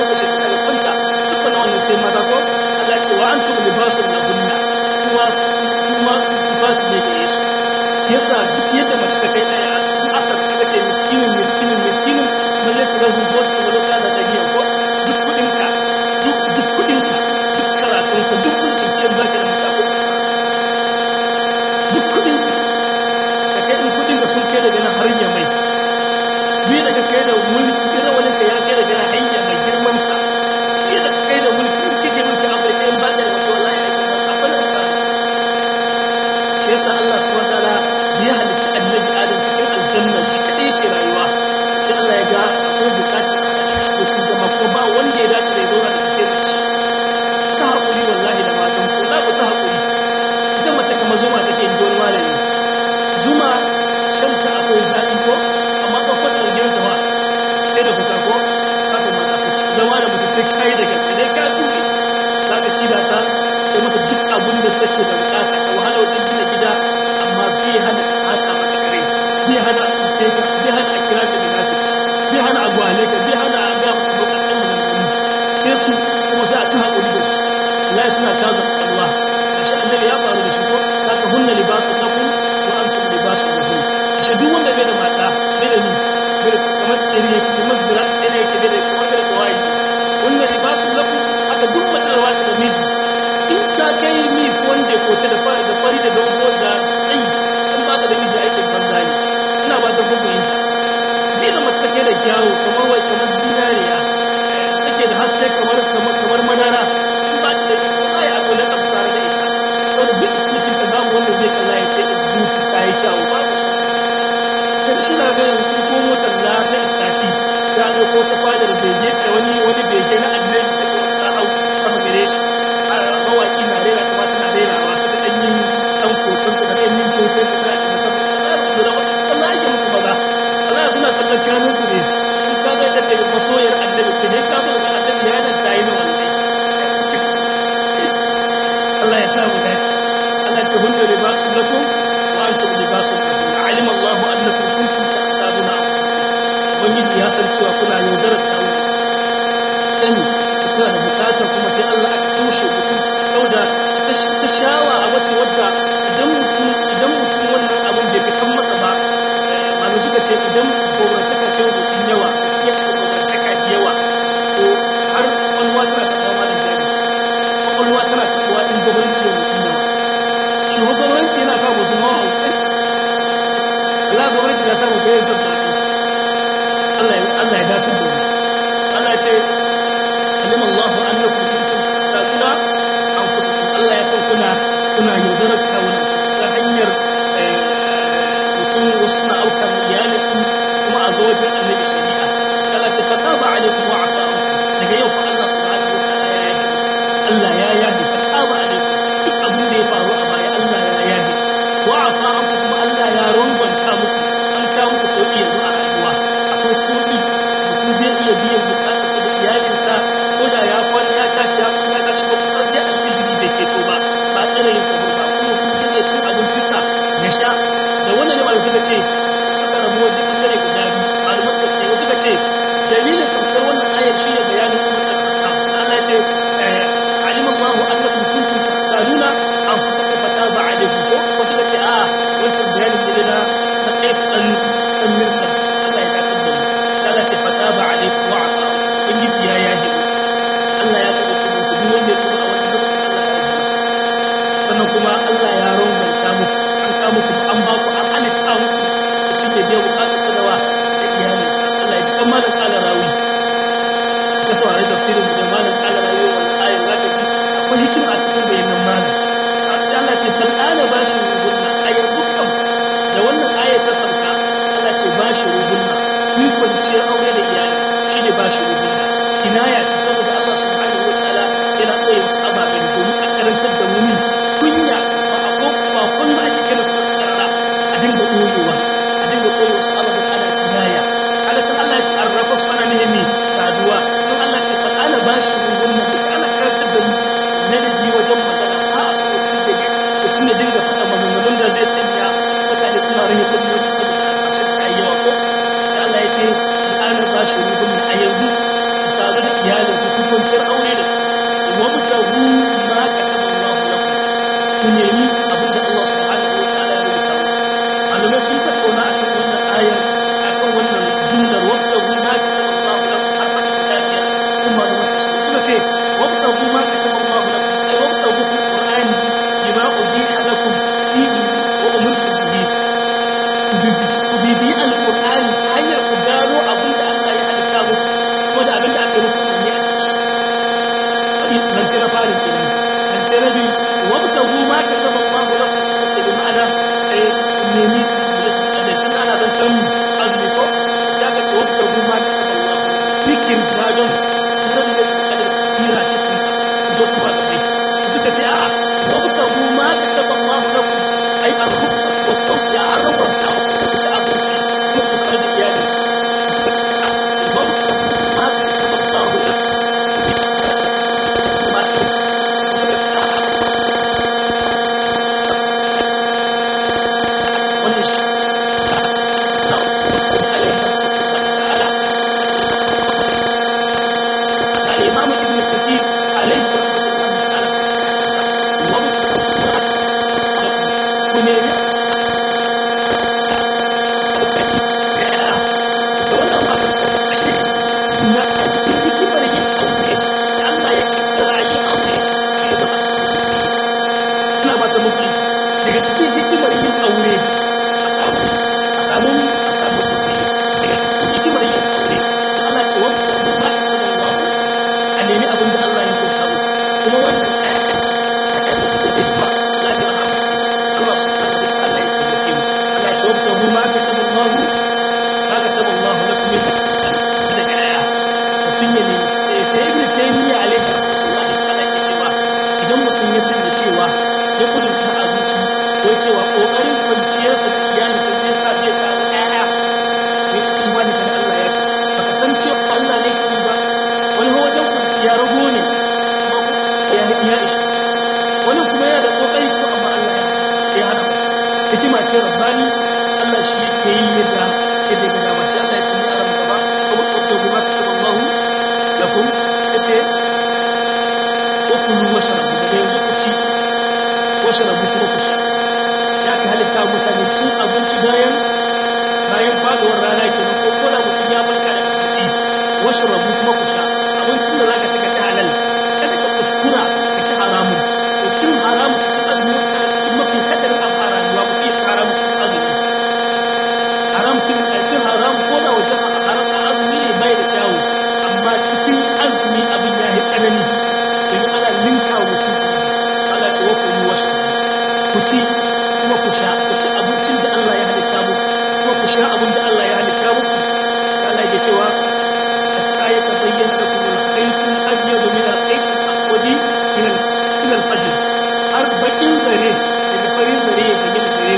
tsere yake da masbira tsere yake da kuma da kawai wannan libasu lakum aka duk mace da wata da miji in ka kai mi ko wanda ko ta da fari da fari da dogo da tsayi in ba ka da miji aikin banza ne ina ba ta gugu yin zai da mace take da kyawu kamar wai kamar zinariya take da haske kamar kamar kamar madara in ba ta da miji ko ai akwai na kasu tare da ita saboda duk cikin ta babu wanda zai kalla ya ce is good ta yi kyawu ba shi sai shi na ga yanzu ko motar la ta istati ya ga ko ta fadar bege da wani wani bege na annabi sai ko ta hau sama gare shi mawaki na rera kuma tana rera wa sai dan yin dan kotun da dan yin kotun da ta masa da da Allah ya muku maza Allah suna kallon kanun su ne in ka ga ta ce masoyar annabi ce ne ka ga annabi ya nan tayi na wallahi Allah ya sa mu dace Allah ce hunna libasu lakum wa antum libasu lakum alim Allah annakum kuntum ta'taduna ubangiji ya san cewa kuna yaudarar tawo sani kuna da bukatar kuma sai Allah aka tushe mutum saboda ta shawa a wace wadda idan mutum idan mutum wannan abin bai fitan masa ba malu suka ce idan gwamnataka ce mutum yawa ya ce gwamnataka ce yawa to har kwalwa tana taɓa ma da jari kwalwa tana taɓa in gwamnati ya mutum yawa shi ko gwamnati yana sa mutum hawa haukai Allah gwamnati na sa mutum ya zaba Allah ya dace da mu Allah ce alim Allah annakum kuntum tasuna anfusakum Allah ya san kuna kuna yaudarar kawun ta hanyar mutum wasu na aukar iyali su kuma a zo wajen annabi shari'a Allah ce fataba alaikum wa afa daga yau fa Allah subhanahu wa ta'ala ya yi Allah ya yahi fataba alaikum duk abin da ya faru a baya Allah ya yahi wa afa anku kuma Allah ya rungwanta muku an ka muku sauki yanzu a rayuwa akwai sauki mutum zai iya biyan bukatarsa da iyalinsa ko da ya kwana ya tashi ya ya tashi ko kuma dai alfijiri bai keto ba ba tsare yin sabo ba kuma mutum zai iya cin abincinsa ya sha da wannan ne malamai suka ce suka rabu waje bangare guda biyu malaman da suke suka ce dalilin saukar wannan ayar shi ne bayanin umar da kasa Allah ya ce alim Allah annakum kuntum takhtaluna anfusakum fataba alaykum ko ko suka ce a wancan bayanin ne na na kai dan dan minsa Allah ya dace da mu Allah ce fataba alaykum wa afa ubangiji ya yaje Allah ya kace ku duk wanda ya tuba a wannan lokacin Allah ya yi masa sannan kuma Allah ya runganta muku an ka muku an ba ku an halitta muku mutum ya biya bukatar sadawa da iyalinsa Allah ya ji kan malam kala rawi ka saurari tafsirin da malam kala rawi wannan ayar zaka ji akwai hikima a cikin bayanan malam sai Allah ce fal ana bashi rubunna ayar dukkan da wannan ayar ta sauka Allah ce bashi rubunna kun kwanciyar aure da iyali shine bashi rubunna kinaya ce saboda Allah subhanahu wataala yana koyi wasu ababen domin a karantar da mumi kunya ba a ko ba kun ba ake kira su tsarara a dinga koyewa a dinga koyi wasu ababen ana kinaya Allah ta Allah ya ce arrafa su ana nemi saduwa don Allah ce fa ana bashi rubunna duk ana karantar da mu ladabi wajen magana ba a so mutum da mutum ya dinga faɗa maganganun da zai sanya mutane suna rage kudi wasu saboda a ƙarshen ta yi yawa ko sai Allah ya ce al'adar ba shi rubun a yanzu ku sadu da iyalin su ku kwanciyar aure da su wa mutahu ma ka taɓa Allah lakum ku nemi abin da Allah subhanahu wa ta'ala ya rubuta mu malamai sun tattauna akan wannan ayar akan wannan jumlar wa mutahu ma ka taɓa Allah lakum har ma ta tafiya kuma da wasu suka ce wa mutahu ma ka taɓa Allah lakum ai wa mutahu fil qur'ani bima ubiha lakum fihi wa umirtu bihi ku bibi alqur'ani hanyar ku gano abin da Allah ya halitta muku kuma da abin da aka yi muku ne a ciki nan ce na farin kenan nan ce na biyu wabtahu ma kataba Allah lakum ce bi ma'ana eh nemi da su da kin ana dan can azumi ko sai aka ce wabtahu ma kataba Allah fikir gadon tare da kadar kira cikin sa do su ba da kai suka ce a'a wabtahu ma kataba Allah lakum ai al-rukhsa wa tawsiya ar-rabta ta abinci ko ku sanar da iyali suka ce a'a wabtahu ma kataba Allah lakum الإمام ابن كثير عليه رحمة الله ce rabbani Allah shi yake yi yadda yadda ga dama sai Allah ya ce ni a ran gaba kuma ko kuma kataballahu lakum yace ukulu washrabu daga yanzu ku ci washrabu kuma ku sha ya ka halitta mutane cin abinci bayan bayan faduwar rana kenan ko ko da mutum ya barka da ci washrabu kuma ku sha abincin da zaka ci ka ci halal kada ka kuskura ka ci haramun to cin haramun cikin azumi kana cikin mafi hadarin abu a rayuwa ku iya ci haramun cikin azumi haram cin cin haram ko da wajen haram a azumi ne bai da kyawu amma cikin azumi abin ya yi tsanani domin ana linka wa mutum Allah ce wa kullu wasu ku ci kuma ku sha ku ci abincin da Allah ya halitta muku kuma ku sha abin da Allah ya halitta muku Allah ya cewa hatta ya tabayyana lakum al-khayt al-abyad min al-khayt al-aswad min min al-fajr har bakin zare daga farin zare ya bayyana gare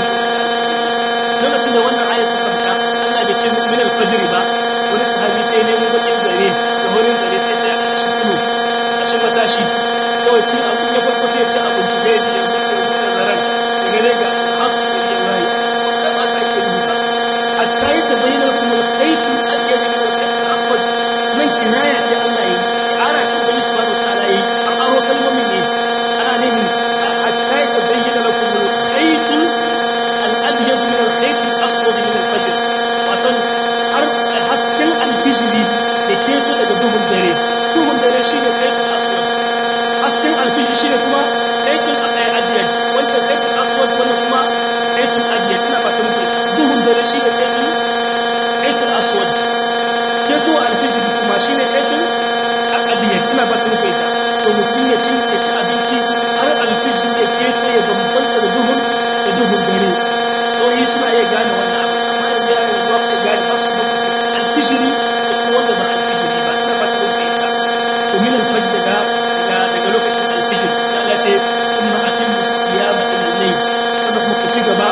ku lokacin da wannan ayat ta sauka Allah bai ce min al-fajr ba wani sahabi sai ne mu bakin zare da farin zare sai sai a cikin kulu a cikin matashi kawai cin abin ya farko sai ya ci abinci sai ya ji ya mutu da zaren daga ne ga hasu da ke waye da ba ta ke duba hatta yi ta bayyana kuma kaiti al-yad min al-khayt al-aswad nan kinaya ce Allah yi ara ce da subhanahu wa ta'ala yi an aro kalmomin ne ana ne hatta yi ta bayyana lakum al-khayt al-abyad min al-khayt al-aswad min al-fajr watan har hasken al-fijri da ke to daga duhun dare duhun dare shine khayt al-aswad hasken al-fijri shine kuma khayt al-abyad wancan khayt al-aswad wannan kuma khayt al-abyad ina ba ta muku duhun dare shine khayt khayt al-aswad ke to al-fijri kuma shine khayt al-abyad ina ba ta muku ita to mutum ya ci ya ci abinci har al-fijri ya ke to ya bambanta da duhun da duhun dare tsohi suna iya gane wannan abu amma yanzu ya yanzu za su iya gane ba su da alfijiri da kuma wanda ba alfijiri ba ina ba ta da ita to min alfajr daga daga daga lokacin alfijir da Allah ce kuma atin musiyama ila layl sannan kuma ku ci gaba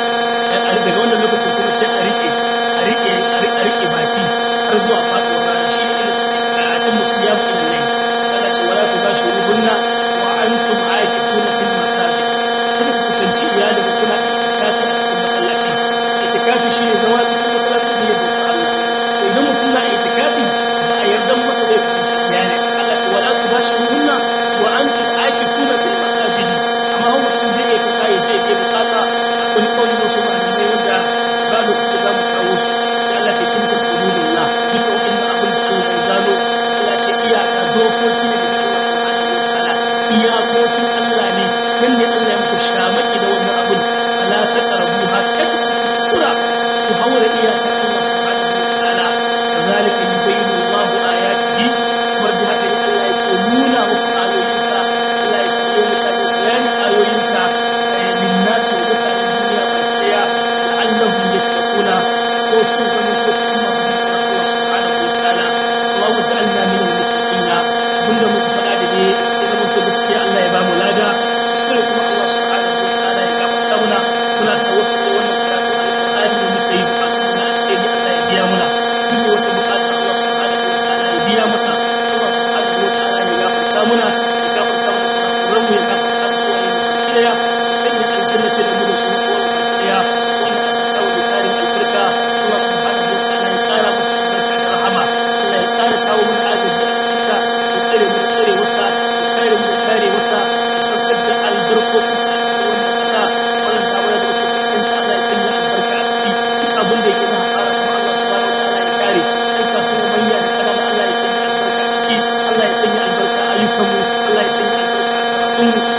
daga wannan lokacin kuma sai a rike a rike a rike baki har zuwa faduwar rana shi ne ila atin musiyama ila layl sai Allah ce wala tubashiruhunna wa antum aakifuna fil masajid kada ku kusanci iyalin kuna itikafi a cikin masallaci itikafi shine zama cikin masallaci ne da Allah to idan mutum na itikafi ba a yarda masa da kusanci iyali Allah ce wala tubashiruhunna wa antum aakifuna fil masajid amma mutum zai iya fita ya je ke bukata kun kauli da su malamai wanda ba lokaci da mu kawo su sai Allah ce tilka hududullah duka wannan abin da Allah ya zalo Allah ce iyaka dokoki ne da Allah subhanahu wa ta'ala iyakokin Allah ne nan ne Allah ya muku shamaki da wannan abun ala ta karabu ha kada ku kura ku haura iyakar Allah subhanahu wa ta'ala kazalika yubayyinu Allahu ayatihi kamar da haka ne Allah yake nuna muku ayoyinsa Allah yake yi mutane bayanin ayoyinsa lin nasi wa mutanen duniya baki daya la'allahum yattaquna ko su zama ko su masu tsoron Allah subhanahu wa ta'ala Allahu ta'ala min al-muttaqina bunda muka faɗa da ne ya zama to gaskiya Allah ya ba mu lada sai kuma Allah subhanahu wa ta'ala ya gafarta muna muna tawassuli da wannan karatu alqur'ani da muke yi bukatu na alheri Allah ya biya muna duk wata bukata Allah subhanahu wa ta'ala ya biya masa Allah subhanahu wa ta'ala ya gafarta muna ya gafarta mana kurakuran mu ya gafarta mu wa yin baki daya sanya aljanna ce da mu da su ko baki daya wannan asa ta wa tarin albarka Allah subhanahu wa ta'ala ya kara musu albarka da rahama Allah ya kara kawo mu agaji a cikin ta ya tsare mu tsare wasa ya kare mu kare wasa ya saukar da albarkokin sa a cikin wannan kasa wannan damar da muke fuskanta Allah ya sanya albarka a ciki duk abin da yake na hasara kuma Allah subhanahu wa ta'ala ya kare ɗan kasuwa manya da kanana Allah ya sanya albarka a ciki Allah ya sanya albarka a ayyukanmu Allah ya sanya albarka a karatunmu